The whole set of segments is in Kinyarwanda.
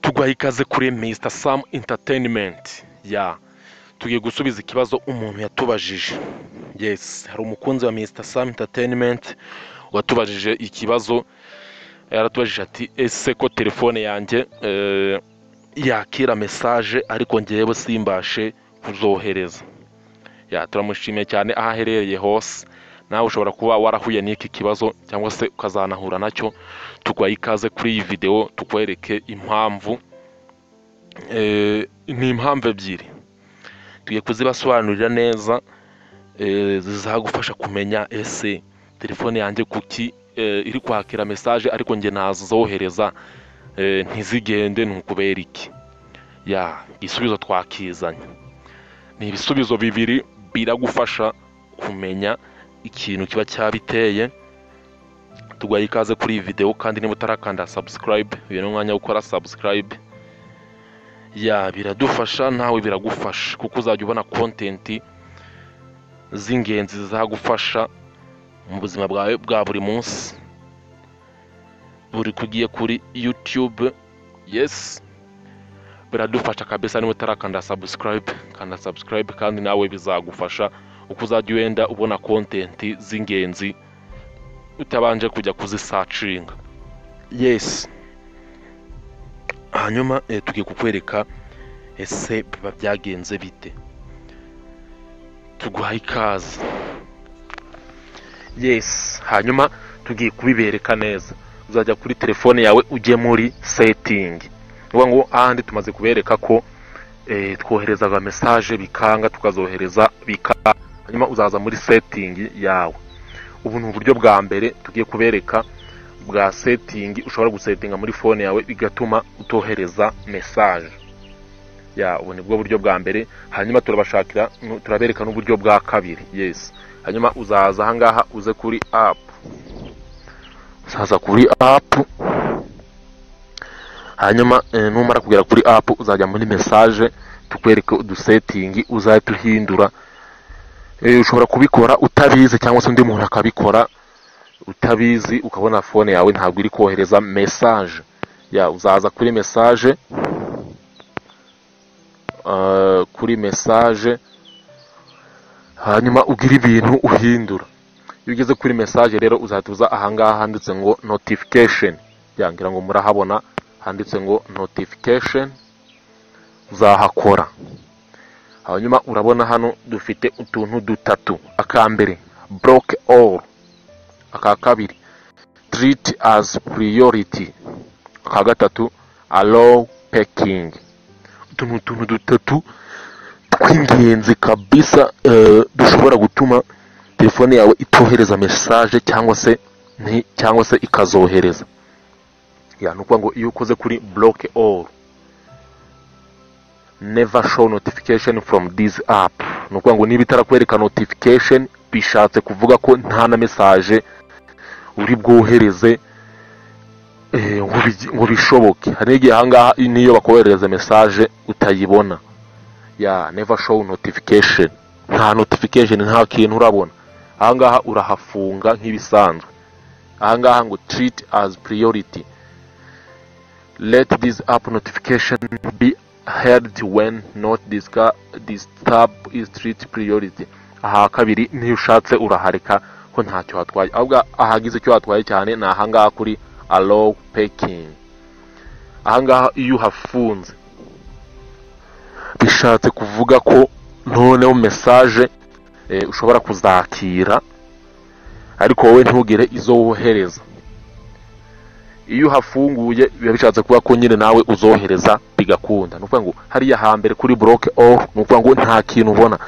tuguha ikaze kuri Mr Sam Entertainment ya tugiye gusubiza ikibazo umuntu yatubajije yes hari umukunzi wa Mr Sam Entertainment watubajije ikibazo yaratubajije ati ese ko telefone yanjye eh, yakira mesaje ariko ngewe simbashe kuzohereza ya turamushimiye cyane aho aherereye hose nawe ushobora kuba warahuye n'iki kibazo cyangwa se ukazanahura nacyo tuguhaye ikaze kuri iyi videwo tukwereke impamvu Eh, ni impamvu ebyiri tugiye kuzibasobanurira neza eh, zizagufasha kumenya ese telefone yanjye kuki eh, iri kwakira mesaje ariko njye ntazohereza eh, ntizigende ni ukubera iki ya igisubizo twakizanye ni ibisubizo bibiri biragufasha kumenya ikintu kiba cyabiteye tuguhaye ikaze kuri iyi videwo kandi niba utarakanda subscribe uyu ni umwanya wo gukora subscribe ya biradufasha nawe biragufasha kuko uzajya ubona kontenti z'ingenzi zizagufasha mu buzima bwawe bwa buri munsi buri kugiye kuri yutube yesi biradufasha kabisa niba utarakanda sabusikarayibe kanda sabusikarayibe kandi nawe bizagufasha uko uzajya wenda ubona kontenti z'ingenzi utabanje kujya kuzisacinga yesi hanyuma eh, tugiye kukwereka ese biba byagenze bite tuguhaye ikaze yes hanyuma tugiye kubibereka neza uzajya kuri telefone yawe ujye muri setting uvuga ngo ahandi tumaze kubereka ko eh, twoherezaga mesaje bikanga tukazohereza bikanga hanyuma uzaza muri setting yawe ubu ni uburyo bwa mbere tugiye kubereka bwa setting ushobora gusetinga muri fone yawe bigatuma utohereza mesaje ya ubu ni bwo buryo bwa mbere hanyuma turabashakira nu- turabereka n'uburyo bwa kabiri yes hanyuma uzaza ahangaha uze kuri app uzaza kuri app hanyuma eh, numara kugera kuri app uzajya muri mesaje tukwereke udusetingi uzajya duhindura Eh, ushobora kubikora utabizi cyangwa se undi muntu akabikora utabizi ukabona fone yawe ntabwo iri kohereza mesaje ya uzaza kuri mesaje uh, kuri mesaje hanyuma ugira ibintu uhindura iyo ugeze kuri mesaje rero uzahita aha ngaha handitse ngo notification yangira ngo murahabona handitse ngo notification uzahakora hanyuma urabona hano dufite utuntu dutatu akambere block all aka kabiri treat as priority aka gatatu allow packing utu ni utuntu dutatu tw'ingenzi kabisa eh, dushobora gutuma telefone yawe itohereza mesaje cyangwa se nti- cyangwa se ikazohereza ya ni ukuvuga ngo iyo ukoze kuri block all never show notification from this app ni ukuvuga ngo niba itarakwereka notification bishatse kuvuga ko nta na mesaje uri bwohereze eh, ngo bigi- ngo bishoboke hari n'igihe ahangaha niyo bakoherereza mesaje utayibona ya never show notification nta notification nta kintu urabona ahangaha urahafunga nk'ibisanzwe ahangaha ngo treat as priority let this app notification be heard when not disca- disturb is treat priority aha kabiri niyo ushatse urahareka ko ntacyo hatwaye ahubwo ahagize icyo hatwaye cyane ni ahangaha kuri allow packing ahangaha iyo uhafunze bishatse kuvuga ko noneho mesaje eh, ushobora kuzakira ariko wowe ntugire izo wohereza iyo uhafunguye biba bishatse kuba ko nyine nawe uzohereza bigakunda ni ukuvuga ngo hariya hambere kuri buroke oru ni ukuvuga ngo nta kintu ubona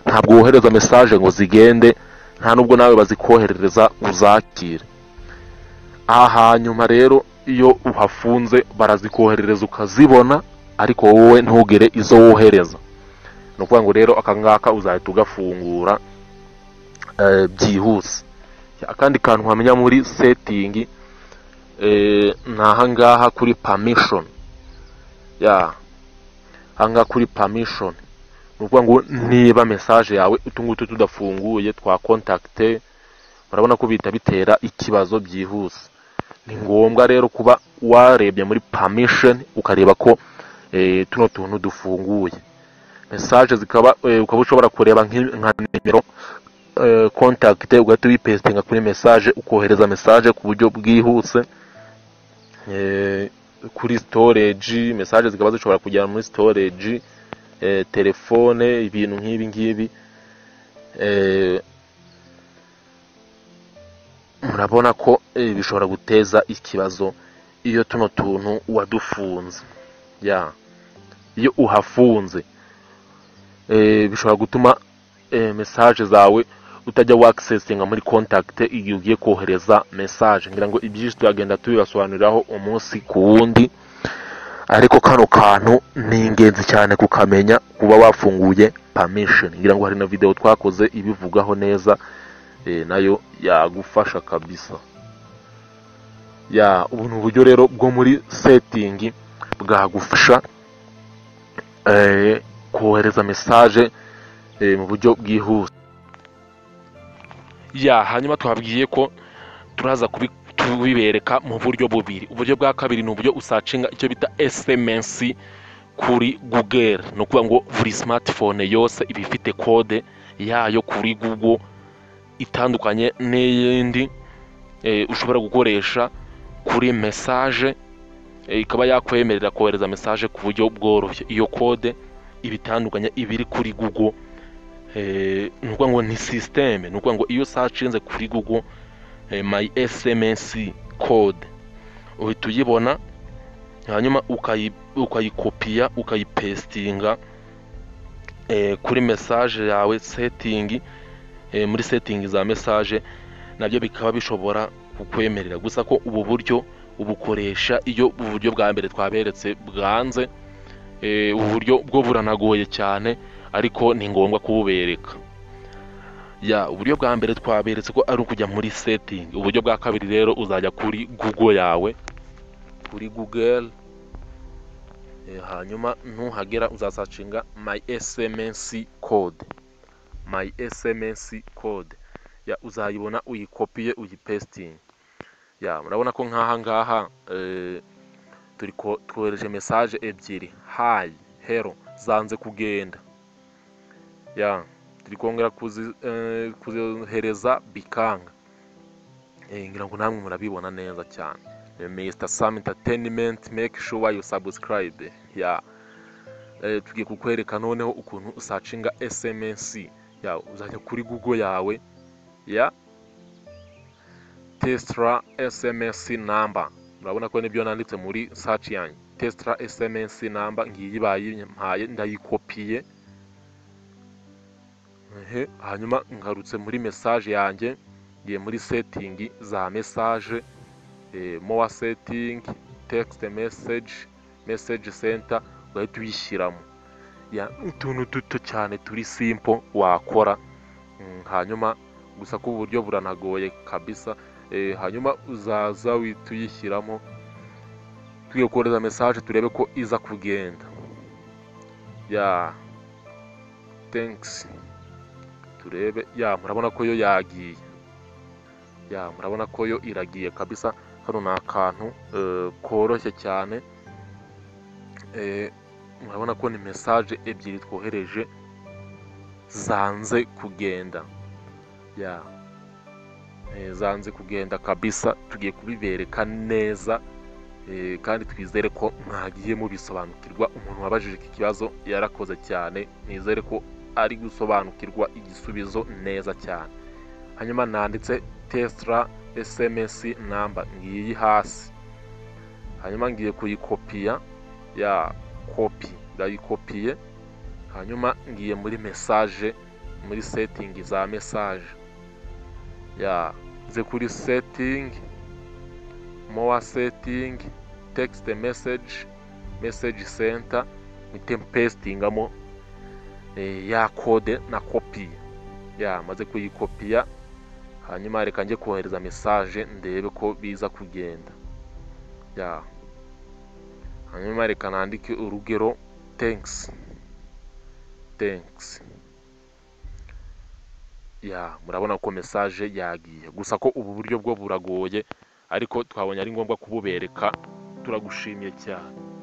ntabwo wohereza mesaje ngo zigende nta nubwo nawe bazikoherereza ngo uzakire aha hanyuma rero iyo uhafunze barazikoherereza ukazibona ariko wowe ntugire izo wohereza ni ukuvuga ngo rero aka ngaka uzahita ugafungura eh, byihuse akandi kantu wamenya muri setingi eh, ni ahangaha kuri permission ya ahangaha kuri permission ni ukuvuga ngo niba mesaje yawe utungutu tudafunguye twakontakite murabona ko bihita bitera ikibazo byihuse ni ngombwa rero kuba warebye muri permission ukareba ko eh, tuno tuntu dufunguye message zikaba eh, ukaba ushobora kureba nk'i- nka nimero eh, contact ugahita uyipestinga kuri message ukohereza message ku buryo bwihuse eh, kuri storage message zikaba zishobora kujyana muri storage eh, telefone ibintu nk'ibi ngibi eh, murabona ko eh, bishobora guteza ikibazo iyo tuno tuntu wadufunze ya iyo uhafunze eh, bishobora gutuma eh, message zawe utajya wakisesinga muri contact igihe ugiye kohereza message ngira ngo ibyinshi turagenda tubibasobanuriraho umunsi ku wundi ariko kano kantu ni ingenzi cyane kukamenya kuba wafunguye permission ngira ngo hari na video twakoze ibivugaho neza eh, nayo yagufasha kabisa ya ubu ni uburyo rero bwo muri setting bwagufasha eh, kohereza message eh, mu buryo bwihuse ya hanyuma twabwiye ko turaza kubi- tubibereka mu buryo bubiri uburyo bwa kabiri ni uburyo usacinga icyo bita sms kuri google ni ukuvuga ngo buri smartphone yose iba ifite kode yayo kuri google itandukanye n'iyindi eh, ushobora gukoresha kuri message eh, ikaba yakwemerera kohereza message ku buryo bworoshye iyo kode iba itandukanye iba iri kuri google eh, ni ukuvuga ngo ni sisiteme ni ukuvuga ngo iyo usacinze kuri google eh, my sms code uhita uyibona hanyuma ukayi- ukayikopiya ukayipestinga eh, kuri message yawe setting eh, muri setting za message nabyo bikaba bishobora kukwemerera gusa ko ubu buryo ubukoresha iyo ubu buryo bwa mbere twaberetse bwanze eh, ubu buryo bwo buranagoye cyane ariko ni ngombwa kububereka ya uburyo bwa mbere twaberetse ko ari ukujya muri setting uburyo bwa kabiri rero uzajya kuri google yawe kuri google eh, hanyuma nuhagera uzasacinga my sms code my sms code ya uzayibona uyikopiye uyipestinge ya murabona ko nk'aha ngaha eh, turi ko- twohereje message ebyiri hi hero zanze kugenda ya turi kongera kuzi- eh, kuzohereza bikanga Eh, ngira ngo namwe murabibona neza cyane Eh, Mr. Sam Entertainment make sure you subscribe ya eh, tugiye kukwereka noneho ukuntu usacinga SMS ya uzajya kuri Google yawe ya Tesla SMS number urabona ko nibyo nanditse muri search yanjye Tesla SMS number ngiyi bayimpaye ndayikopiye Ehe, hanyuma ngarutse muri message yanjye ngiye muri setting za message eh, more setting text message message center ugahita uyishyiramo ya utuntu duto cyane turi simple wakora Mm, hanyuma gusa ko uburyo buranagoye kabisa eh, hanyuma uzaza wihita uyishyiramo tugiye kohereza message turebe ko iza kugenda ya thanks turebe ya murabona ko yo yagiye ya murabona ko yo iragiye kabisa hano ni akantu eh, koroshye cyane Eh, murabona ko ni message ebyiri twohereje zanze kugenda ya Eh, zanze kugenda kabisa tugiye kubibereka neza Eh, kandi twizere ko mwagiye mubisobanukirwa umuntu wabajije iki kibazo yarakoze cyane nizere ko ari gusobanukirwa igisubizo neza cyane hanyuma nanditse tesla sms number ngiyi hasi hanyuma ngiye kuyikopiya ya kopi ndayikopiye hanyuma ngiye muri message muri setting za message ya nze kuri setting more setting text message message center mpite pestingamo eh, ya kode na kopiye ya maze kuyikopiya hanyuma reka njye kohereza message ndebe ko biza kugenda ya hanyuma reka nandike urugero thanks thanks ya murabona ko message yagiye gusa ko ubu buryo bwo buragoye ariko twabonye ari ngombwa kububereka turagushimiye cyane